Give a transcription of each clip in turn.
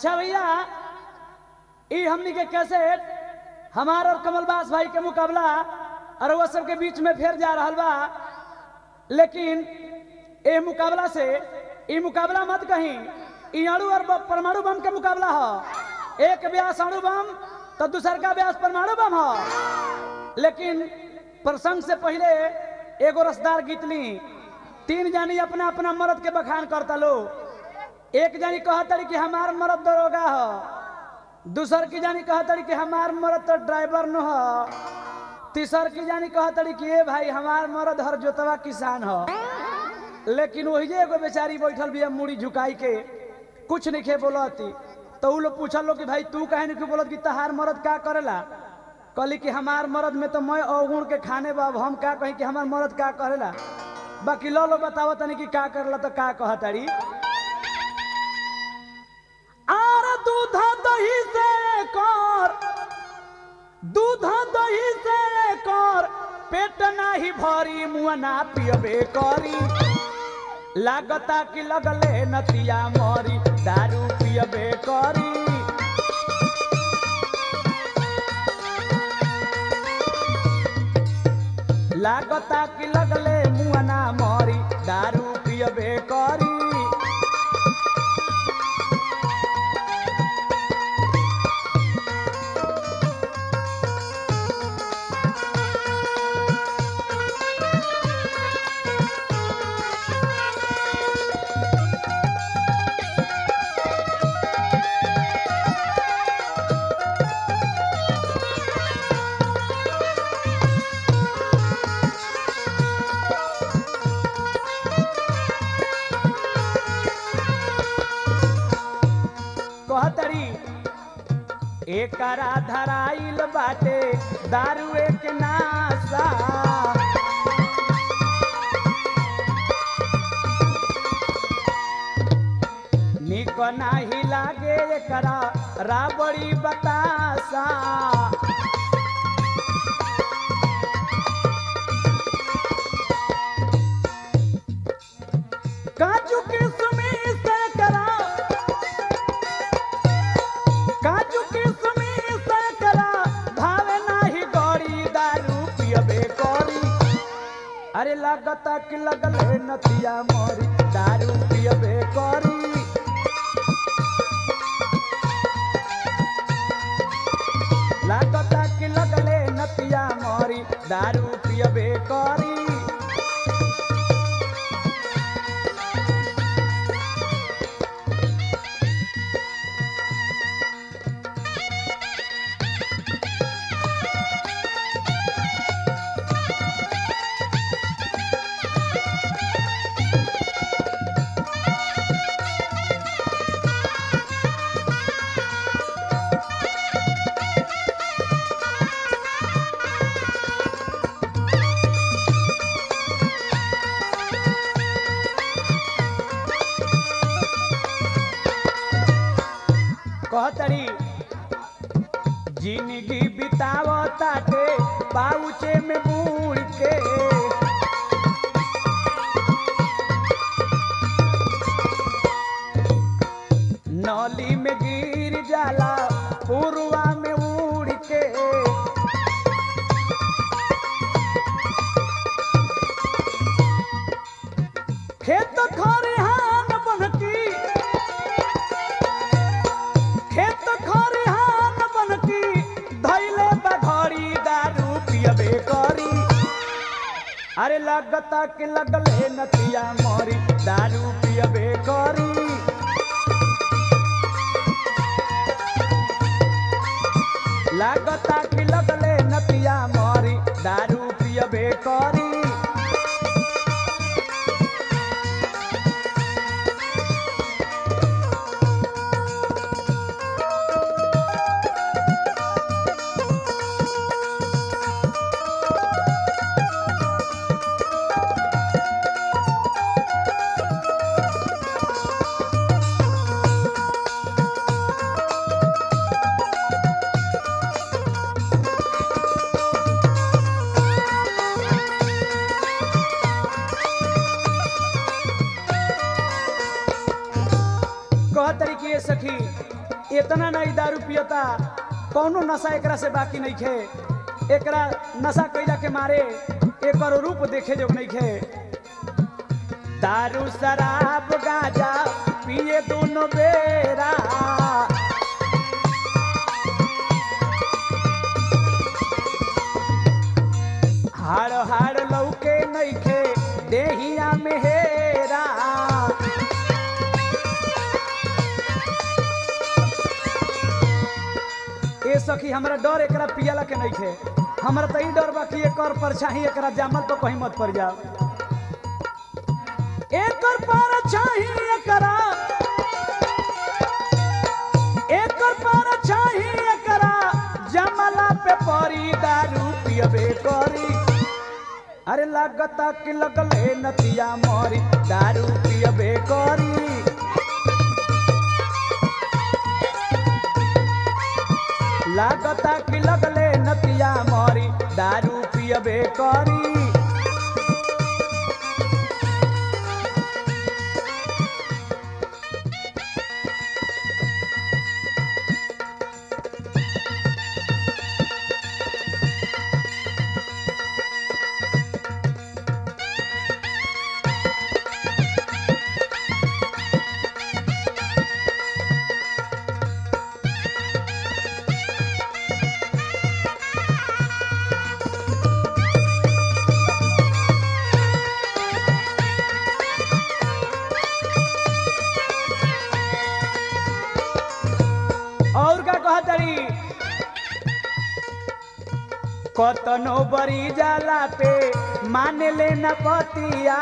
अच्छा भैया ई हमनी के कैसे हमार और कमलबास भाई के मुकाबला और वो सब के बीच में फेर जा रहल बा लेकिन ए मुकाबला से ई मुकाबला मत कहीं ई अणु और ब- परमाणु बम के मुकाबला ह एक ब्यास अणु बम तो दूसर का ब्यास परमाणु बम ह लेकिन प्रसंग से पहले एगो रसदार गीत ली तीन जानी अपना अपना मर्द के बखान करता लो एक जानी कहतड़ी कि हमार मर्द दरोगा ह दूसर की जानी कहतड़ी कि हमार मर्द तो ड्राइवर न ह तीसर की जानी कहतड़ी कि ए भाई हमार मर्द हर जोतवा किसान ह लेकिन वही जे एगो बेचारी बैठल बिया मुड़ी झुकाई के कुछ नहीं खे बोलती तो उ लोग पूछल लो कि भाई तू काहे नहीं बोलत कि तहार मर्द का करेला कहली कि हमार मर्द में तो मैं अवगुण के खाने बाब हम का कही कि हमार मर्द का करेला बाकी लो लो बतावत तनी कि का करेला तो का कहताड़ी आर दूध दही से कर दूध दही से कर पेट नाही भरी मुआ ना पियबे करी लागता कि लगले नतिया मरी दारू पियबे करी लागता कि लगले मुआ ना मरी दारू पियबे करी कहतरी एकरा धराइल बाटे दारू एक नासा निक नाही लागे एकरा राबड़ी बतासा काजू किशमिश से करा काजू किशमिश से करा भावे नाही गड़ी दारू पियबे करी अरे लागता कि लगले नतिया मरी दारू पियबे करी लागता कि लगले नतिया मरी दारू पियबे करी कहतरी जिंदगी बितावताटे पाउचे में बूढ़ के नली में गिर जाला पुरवा में उड़ के खेत खरिहान बनकी खेत खरिहान बनकी धैले बघड़ी दारू पियबे करी अरे लगता कि लगले नतिया मरी दारू पियबे करी लागता कि लगले नतिया मरी दारू पियबे करी इतना नहीं दारू पियता कौनो नशा एकरा से बाकी नहीं खे एकरा नशा कैला के मारे एकर रूप देखे जो नहीं खे दारू शराब गांजा पिए दोनों बेरा हाड़ हाड़ लौके नइखे देहिया में हेरा ए सखी हमरा डर एकरा पियला के नइखे हमरा त ई डर बा कि एकर परछाई एकरा जामल तो कहीं मत पड़ जाओ एकर परछाई एकरा एकर परछाई एकरा जमला पे परी दारू पियबे करी अरे लागता कि लगले नतिया मरी दारू पियबे करी लागता कि लगले नतिया मरी दारू पियबे करी और का कहतरी कतनो बरी जाला पे मान ले न पतिया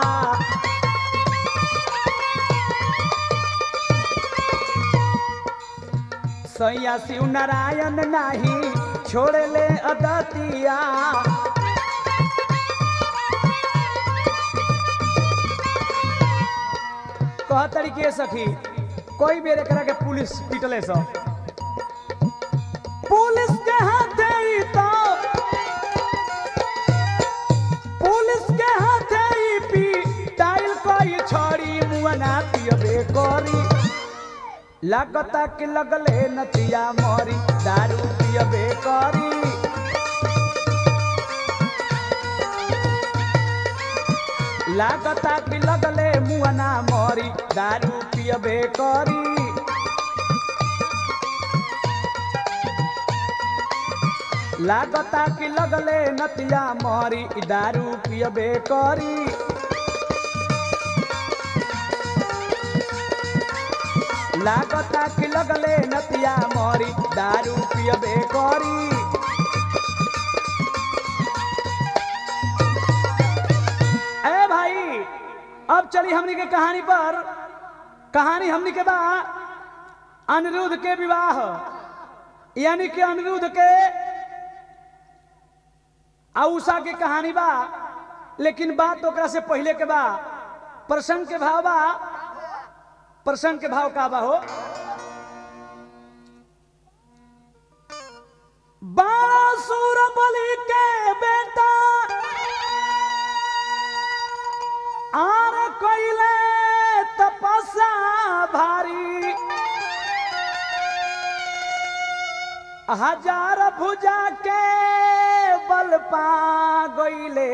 सैया शिव नारायण नाही छोड़ ले अदतिया कह तरीके सखी कोई बेर एकरा के पुलिस पिटले सो पुलिस के हाथे ई तो पुलिस के हाथे ई पी टाइल कोई छोड़ी मुअना पियबे करी लागता कि लगले नतिया मरी दारू पियबे करी लागता कि लगले मुअना मरी दारू पियबे करी लागता कि लगले नतिया मरी दारू पियबे करी लागता कि लगले नतिया मरी दारू पियबे करी ए भाई अब चली हमनी के कहानी पर कहानी हमनी के बा अनिरुद्ध के विवाह यानी कि अनिरुद्ध के आ उषा के कहानी बा लेकिन बात ओकरा से पहले के बा प्रसंग के भाव बा प्रसंग के भाव का बा हो बासुर बलि के बेटा आर कोइले तपस्या भारी हजार भुजा के बल पा गईले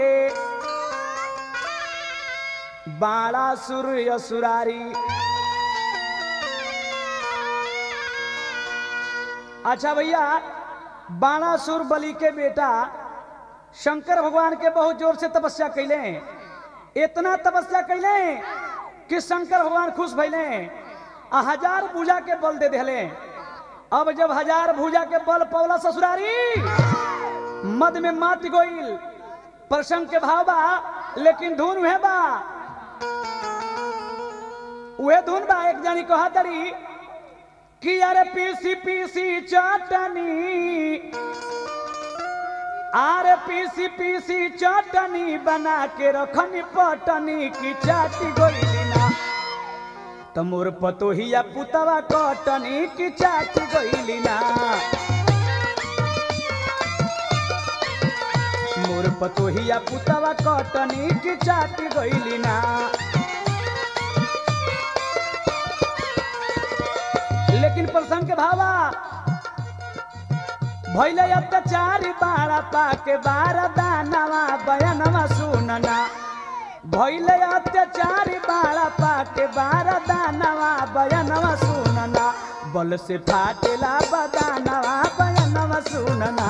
बाड़ा सूर्य सुरारी अच्छा भैया बाणासुर बलि के बेटा शंकर भगवान के बहुत जोर से तपस्या कैले इतना तपस्या कैले कि शंकर भगवान खुश भैले आ हजार भुजा के बल दे दिले अब जब हजार भुजा के बल पौला ससुरारी मद में मात गोइल प्रसंग के भाव बा लेकिन धुन उहे बा उहे धुन बा एक जानी कहा तरी कि अरे पीसी पीसी चटनी आरे पीसी पीसी चटनी बना के रखनी पटनी की चाटी गोइली ना त मोर पतोहिया पुतवा कटनी की चाटी गोइली ना मोर पतोहिया पुतवा कटनी की चाटी गोइली ना लेकिन प्रसंग के भावा भैले अत्याचारी बाड़ा पाके बारा दानवा बयानवा सुनना भैले अत्याचारी बाड़ा पाके बारा दानवा बयानवा सुनना बल से फाटेला बदानवा बयानवा सुनना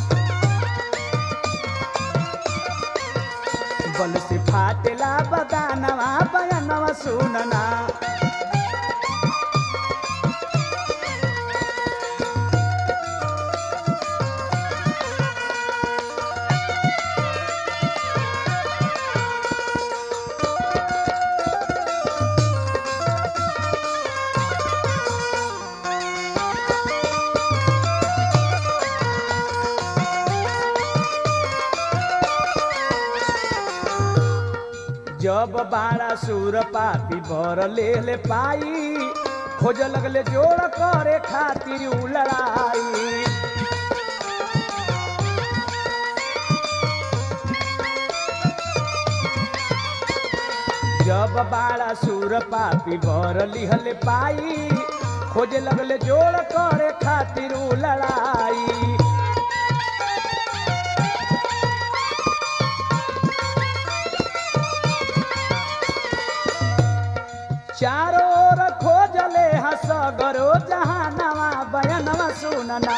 बल से फाटेला बदानवा बयानवा सुनना जब बाड़ा सुर पापी बर ले ले पाई खोज लगले जोड़ करे खातिर उ लड़ाई जब बाड़ा सुर पापी बर लिहल पाई खोज लगले जोड़ करे खातिर उ लड़ाई चारों ओर खोजले हसगरो जहानवा बयनवा सुनना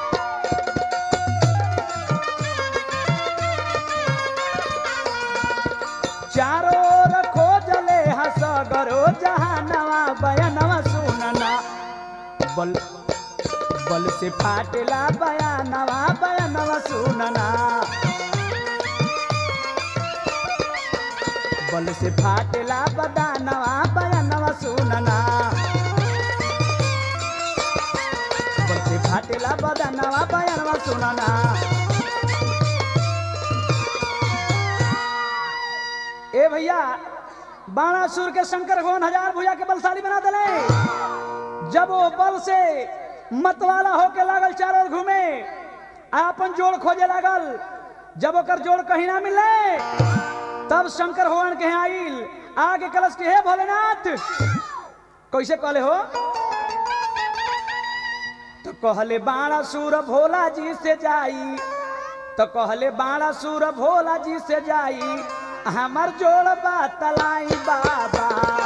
चारों ओर खोजले हसगरो जहानवा बयनवा सुनना बल बल से फाटेला बयानवा बयनवा सुनना बल से फाटेला बदानवा बयानवा सुनना बल से फाटेला बदानवा बयानवा सुनना ए भैया बाणासुर के शंकर भगवान हजार भुजा के बलशाली बना दिले जब वो बल से मतवाला होके लागल चारों ओर घूमे आपन जोड़ खोजे लागल जब ओकर जोड़ कहीं ना मिले तब शंकर भगवान के यहाँ आइल आगे कलश के हे भोलेनाथ कैसे कहले हो तो कहले बाणा सूर भोला जी से जाई तो कहले बाणा सूर भोला जी से जाई हमर जोड़ बातलाई बाबा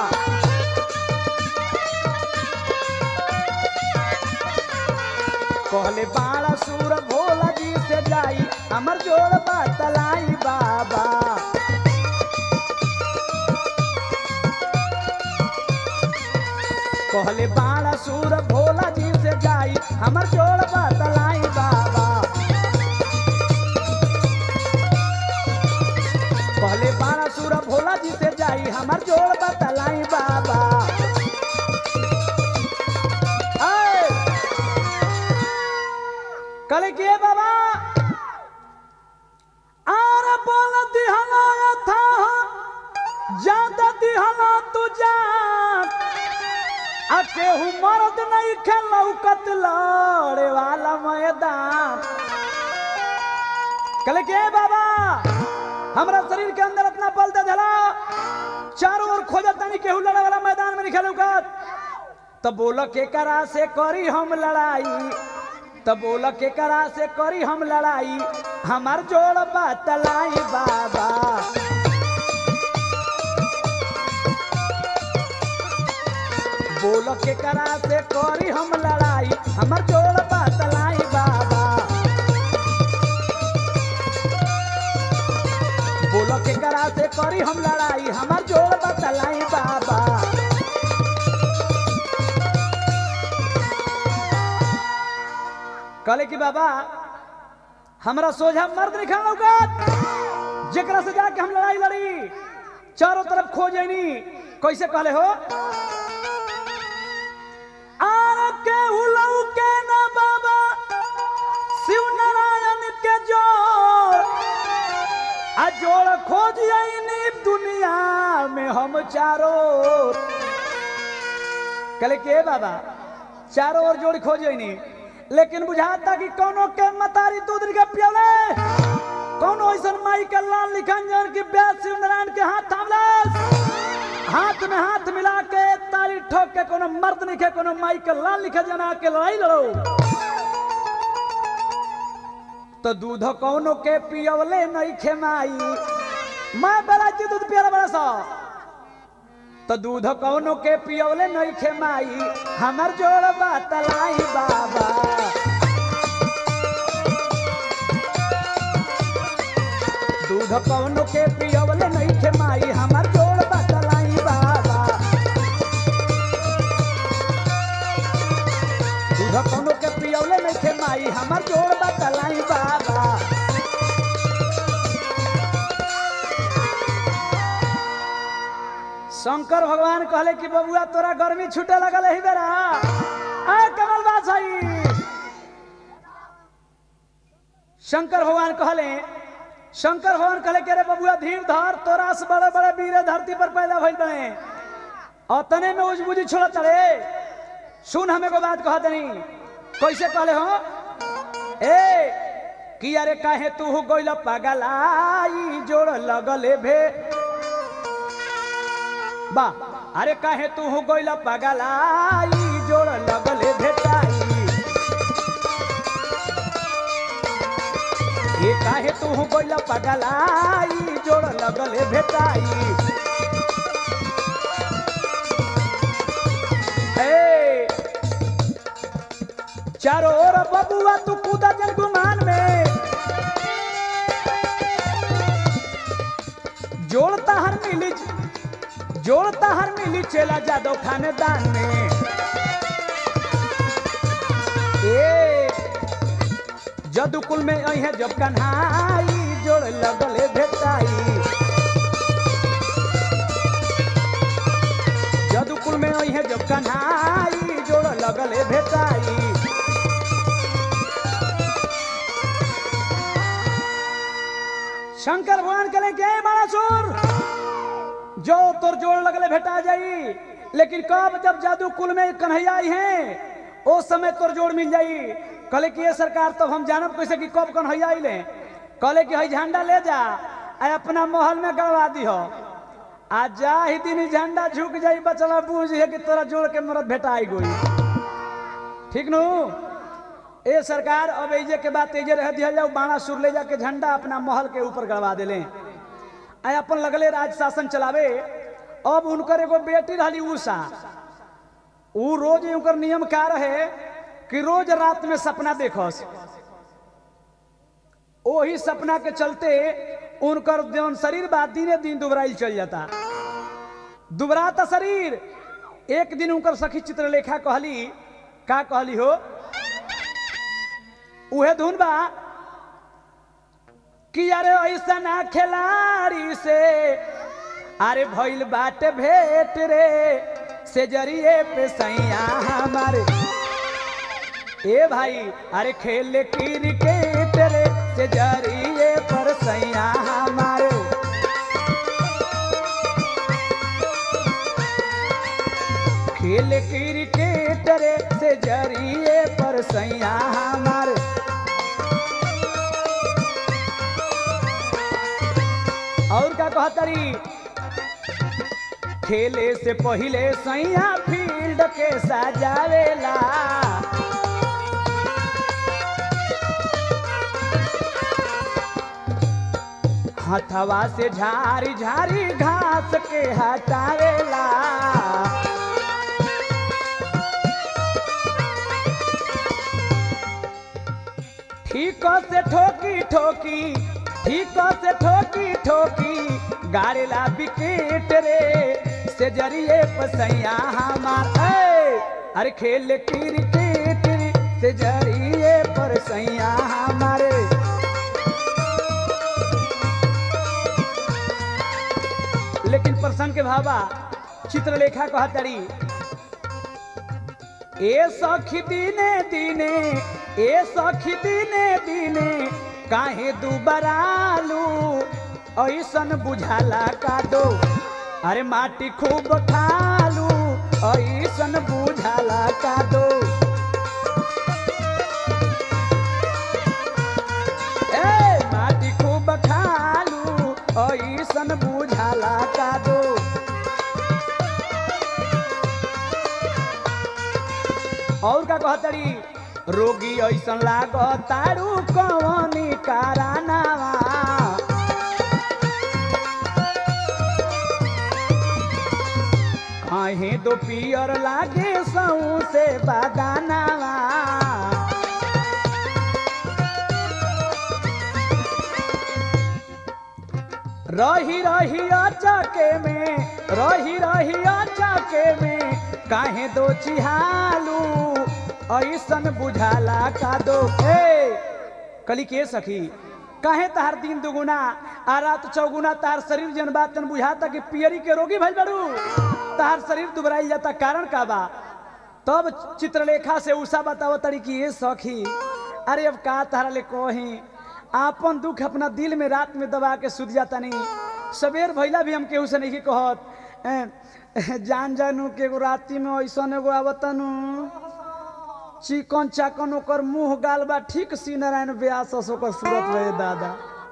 कहले बाणा सूर भोला जी से जाई हमर जोड़ बातलाई बाबा कहले बाणा सूर भोला जी से जाई हमर जोड़ बतलाई बाबा कहले बाणा सूर भोला जी से जाई हमर जोड़ बतलाई बाबा ऐ! कहले के बाबा आर बोल दिहला था ज्यादा दिहला तू जा आ केहू मर्द नहीं खेलौकत लड़े वाला मैदान कहले के बाबा हमरा शरीर के अंदर इतना बल दे दिला चारों ओर खोजत नहीं केहू लड़े वाला मैदान में नहीं खेलौकत तब बोल के करा से करी हम लड़ाई तब बोल के करा से करी हम लड़ाई हमार जोड़ बतलाई बाबा बोल के करा से करी हम लड़ाई हमर जोड़ बतलाई बाबा बोल के करा से करी हम लड़ाई हमर जोड़ बतलाई बाबा कहले कि बाबा हमरा सोझा मर्द नहीं खाना लौकत जेकरा से जाके हम लड़ाई लड़ी चारों तरफ खोजनी कैसे कहले हो आर के उलऊ के ना बाबा शिव नारायण के जोड़ आ जोड़ खोज आईनी दुनिया में हम चारों कहले के बाबा चारों ओर जोड़ खोज आईनी लेकिन बुझाता कि कोनो के मतारी दूध के पियले कोनो ऐसन माई के लाल लिखन जन की ब्यास शिव नारायण के हाथ थामलस हाथ में हाथ मिला के ताली ठोक के कोनो मर्द लिखे कोनो माई के लाल लिखे जना के लड़ाई लड़ो तो दूध कौनो के पियवले नहीं खे माई मैं बड़ा जी दूध पियर बड़ा सा तो दूध कौनो के पियवले नहीं खे माई हमर जोड़ बातलाई बाबा दूध कौनो के पियवले नहीं खे माई हमर जोड़ बातलाई बाबा दूध कौनो के पियवले नहीं खे माई हमर जोड़ बातलाई बाबा शंकर भगवान कहले कि बबुआ तोरा गर्मी छूटे लगल ही बेरा आ कमल बासाई शंकर भगवान कहले शंकर भगवान कहले कि अरे बबुआ धीर धर तोरा से बड़े बड़े वीर धरती पर पैदा भइल बने अतने में उजबुजी छोड़त रे सुन हमें को बात कह दनी कैसे कहले हो ए कि अरे काहे तू गइल पगलाई जोड़ लगले भे बा अरे काहे तू गइल पगलाई जोड़ लगले भेटाई ये काहे तू गइल पगलाई जोड़ लगले भेटाई ए चारों ओर बबुआ तू कूदा जल गुमान में जोड़ता हर मिली जोड़ता हर मिली चेला जादव खानेदान में ए जदुकुल में अहे जब कन्हाई जोड़ लगले भेटाई जदुकुल में अहे जब कन्हाई जोड़ लगले भेटाई शंकर भगवान कले के बड़ा सुर जो तोर जोड़ लगले भेटा जाई लेकिन कब जब जादू कुल में कन्हैया आई हैं ओ समय तोर जोड़ मिल जाई कहले कि ये सरकार तब हम जानब कैसे कि कब कन्हैया आई ले कहले कि हई झंडा ले जा आ अपना महल में गड़वा दी हो आ जा ही दिन ही झंडा झुक जाई बचला बूझ है कि तोरा जोड़ के मरद भेटाई गोई ठीक नु ए सरकार अब एजे के बात एजे रह दिया जाओ बाणा सुर ले जाके झंडा अपना महल के ऊपर गड़वा देले आ अपन लगले राज शासन चलावे अब उनकर एगो बेटी रहली उषा उ रोज उनकर नियम का रहे कि रोज रात में सपना देखस ओही सपना के चलते उनकर जौन शरीर बा दिने दिन दुबराइल चल जाता दुबराता शरीर एक दिन उनकर सखी चित्रलेखा कहली का कहली हो उहे धुन बा कि अरे ऐसा ना खिलाड़ी से अरे भइल बाटे भेट रे से जरिए पे सैया हमारे ए भाई अरे खेल क्रिकेट रे से जरिए पर सैया हमारे खेल क्रिकेट रे से जरिए पर सैया हमारे और का कहतरी खेले से पहिले सैया फील्ड के सजावेला हथवा से झारी झारी घास के हटावेला ठीक से ठोकी ठोकी ठीक से ठोकी ठोकी गारेला विकेट रे से जरिए पसैया हमार ए, अरे खेल क्रिकेट रे से जरिए पर सैया हमारे लेकिन प्रसन्न के भाबा चित्रलेखा कहतरी ए सखी दिने दिने ए सखी दिने दिने काहे दुबरालू ऐसन बुझाला का दो अरे माटी खूब खालू ऐसन बुझाला का दो ए माटी खूब खालू ऐसन बुझाला का दो का कहतड़ी रोगी ऐसन लागतारू कवनी कारनावा कहीं दो पियर लागे सऊ से बादानावा रही रही चके में रही रही चके में काहे दो चिहालू ऐसन बुझाला का दो ए कली के सखी काहे तहार दिन दुगुना आ रात चौगुना तहार शरीर जन बात तन बुझाता कि पियरी के रोगी भइल बड़ू तहार शरीर दुबराई जाता कारण का बा तब चित्रलेखा से उषा बताओ तड़ी कि ये सखी अरे अब का तारा ले कही आपन दुख अपना दिल में रात में दबा के सुध जाता नहीं सवेर भैला भी हम केहू से नहीं कहत ए, जान जानू के एगो राती में ऐसन एगो आवतनु चिकन चाकन ओकर मुंह गाल बा ठीक सी नारायण व्यास ओकर सूरत रहे दादा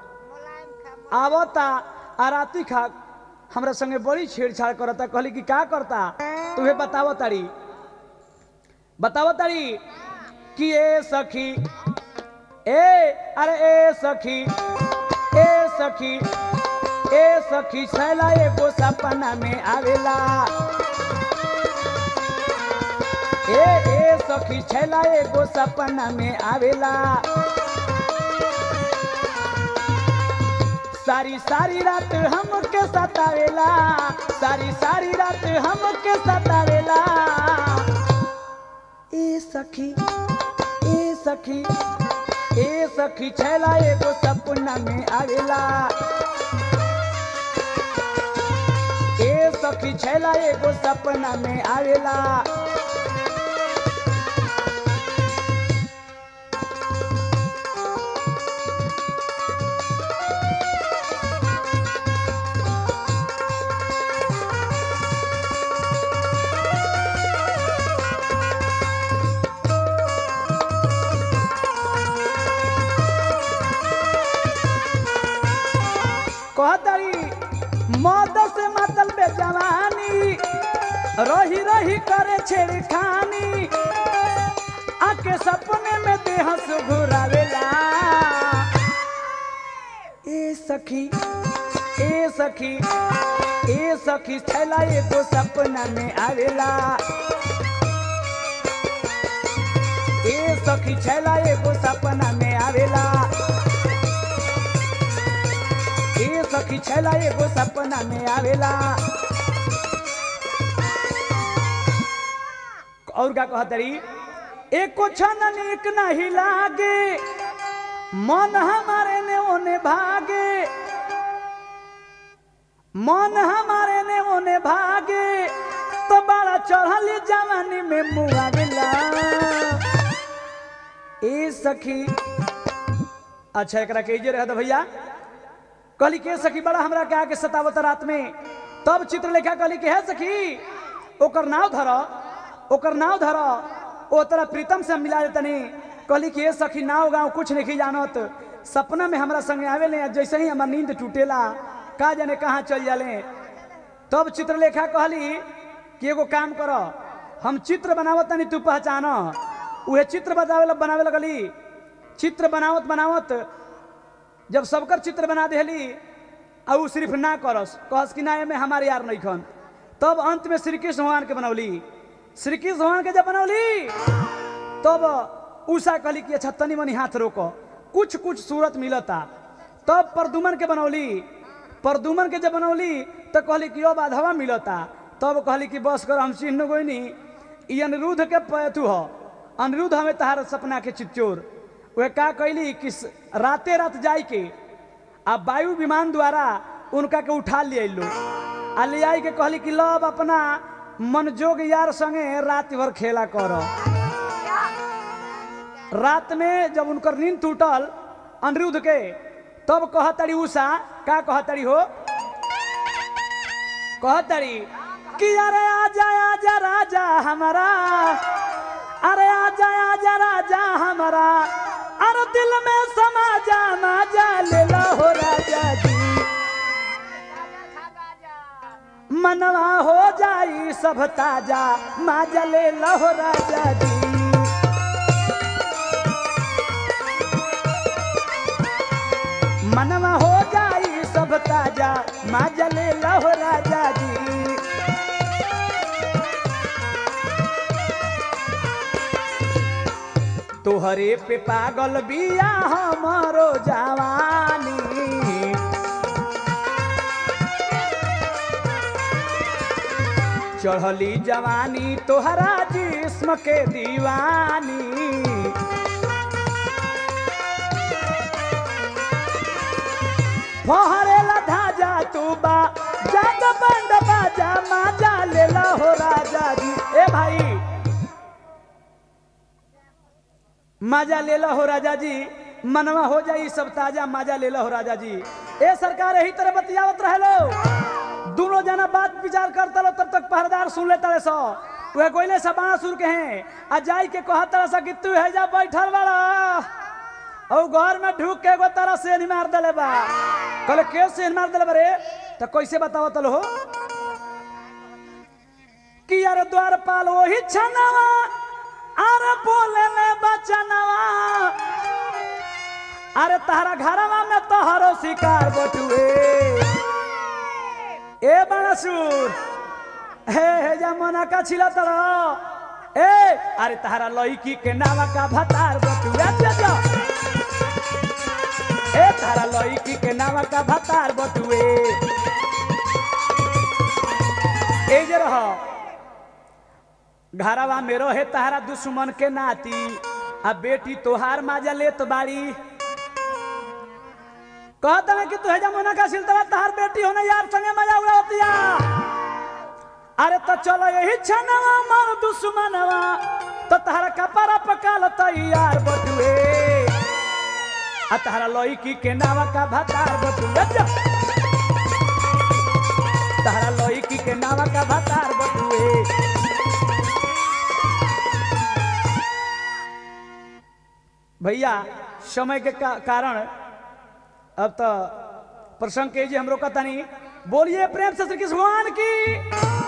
आवता आ राती खा हमरा संगे बड़ी छेड़छाड़ करता कहली कि का करता तुम्हें बतावो तारी बतावो तारी कि ए सखी ए अरे ए सखी ए सखी ए सखी छैला एगो सपना में आवेला ए ए सखी छैला एगो सपना में आवेला सारी सारी रात हमके सतावेला सारी सारी रात हमके सतावेला ए सखी ए सखी ए सखी छैला एगो सपना में आवेला ए सखी छैला एगो सपना में आवेला कहतरी मद से मतल बे जवानी रही रही करे छेड़खानी आके सपने में देह से घुरावेला ए सखी ए सखी ए सखी छैला एगो सपना में आवेला ए सखी छैला एगो सपना में आवेला ए सखी छैला एगो सपना में आवेला और का कहतरी एको क्षण नीक नहीं लागे मन हमारे ने ओने भागे मन हमारे ने ओने भागे तो बड़ा चढ़ली जवानी में मुआवेला ए सखी अच्छा एकरा के जे रहत भैया कहली के सखी बड़ा हमरा के आके सतावत रात में तब चित्रलेखा कहली कि है सखी ओकर नाव धर ओकर नाव धर ओ तोरा प्रीतम से हम मिला देतनी कहली कि हे सखी नाव गाँव कुछ नहीं जानत सपना में हमरा संगे आवेले जैसे ही हमार नींद टूटेला का जाने कहाँ चल जाले तब चित्रलेखा कहली कि एगो काम कर हम चित्र बनावत तनी तू पहचान उहे चित्र बतावे बनावे लगली चित्र बनावत बनावत जब सबकर चित्र बना देली आ उ सिर्फ ना करस कहस कि ना एमे हमारे यार नहीं खन तब अंत में श्री कृष्ण भगवान के बनौली श्री कृष्ण भगवान के जब बनौली तब उषा कहली कि अच्छा तनी मनी हाथ रोको कुछ कुछ सूरत मिलता तब परदुमन के बनौली परदुमन के जब बनौली तो कहली कि अब आधवा मिलता तब कहली कि बस कर हम चिन्ह गोइनी ई अनिरुद्ध के पैथु ह अनिरुद्ध हमें तहार सपना के चित्चोर वह का कैली कि स- राते रात जाई के आ वायु विमान द्वारा उनका के उठा लिए लो आ ले आई के कहली कि लब अपना मनजोग यार संगे रात भर खेला कर रात में जब उनकर नींद टूटल अनिरुद्ध के तब कहतड़ी उषा का कहतड़ी हो कहतड़ी कि अरे आजा आजा राजा हमारा अरे आजा आजा राजा हमारा अरे दिल में समा जा माजा ले लो हो राजा जी मनवा हो जाई सब ताजा माजा ले लो हो राजा जी मनवा हो जाई सब ताजा माजा ले लहो राजा जी तोहरे पे पागल बिया हमरो जवानी चढ़ली जवानी तोहरा जिस्म के दीवानी फहरेला धाजा तू बा जाग बंद बाजा माजा लेला हो राजा जी ए भाई माजा लेला हो राजा जी मनवा हो जाई सब ताजा माजा लेला हो राजा जी ए सरकार यही तरह बतियावत रहे लो दोनों जना बात विचार करता लो तब तक पहरेदार सुन लेता रहे सो वह कोयले से बाणा सुर के हैं आ जाई के कहा तरह सा कि तू है जा बैठल वाला और घर में ढूक के एगो तरह से मार दले बा कहले के से मार दले बा रे तो कैसे बताओ तलो हो कि यार द्वारपाल वही छनवा अरे बोले ले बचनवा अरे तारा घरवा में तोहरो शिकार बटुए ए बाणासुर हे हे जा मना का छिला तरो ए अरे तारा लईकी के नावा का भतार बटुए जा जा ए तारा लईकी के नावा का भतार बटुए ए जे रह घरवा में रहे तारा दुश्मन के नाती आ बेटी तोहार माजा लेत बाड़ी कहता ना कि तू हेजा मोना का सिलतवा तहार बेटी होने यार संगे मजा उड़ा होतिया अरे तो चलो यही छनवा मार दुश्मनवा तो तहरा कपड़ा पकाल तैयार बटुए आ तहरा लईकी के नावा का भतार बटुए जा तहरा लईकी के नावा का भतार बटुए भैया समय के का, कारण अब तो प्रसंग के जी हम रोका तनी बोलिए प्रेम से श्री कृष्ण भगवान की